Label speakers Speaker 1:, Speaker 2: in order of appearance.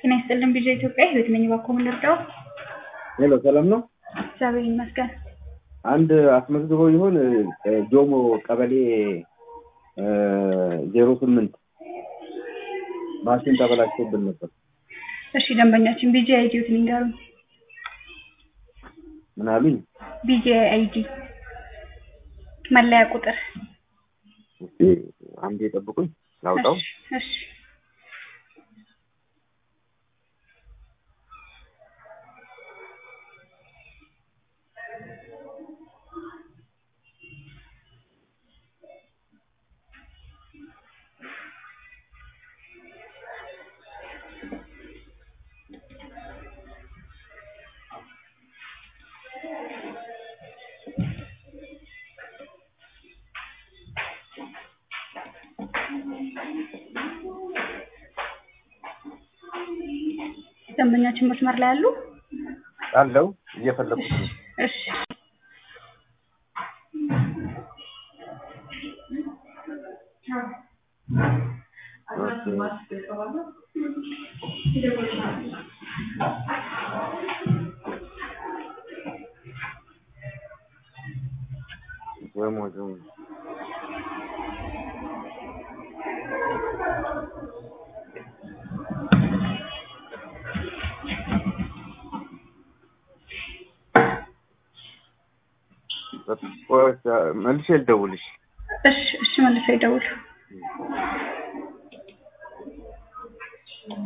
Speaker 1: ጤና ይስጥልን ቢዣ ኢትዮጵያ ህይወት ነኝ። እባክዎ ምን ልርዳው?
Speaker 2: ሄሎ ሰላም ነው።
Speaker 1: እግዚአብሔር ይመስገን።
Speaker 2: አንድ አስመዝግበው ይሆን ጆሞ ቀበሌ ዜሮ ስምንት ማሽን ተበላሽቶብን ነበር።
Speaker 1: እሺ ደንበኛችን ቢጂ አይዲዎትን ይንገሩኝ።
Speaker 2: ምን አሉኝ?
Speaker 1: ቢጂ አይዲ መለያ ቁጥር
Speaker 2: እስኪ አንዴ ጠብቁኝ ላውጣው።
Speaker 1: እሺ፣ እሺ ደንበኛችን መስመር ላይ አሉ?
Speaker 2: አለው እየፈለኩት ነው።
Speaker 1: እሺ
Speaker 2: ጆሞ ጆሞ መልሼ ልደውልሽ።
Speaker 1: እሺ እሺ መልሰው ይደውሉ።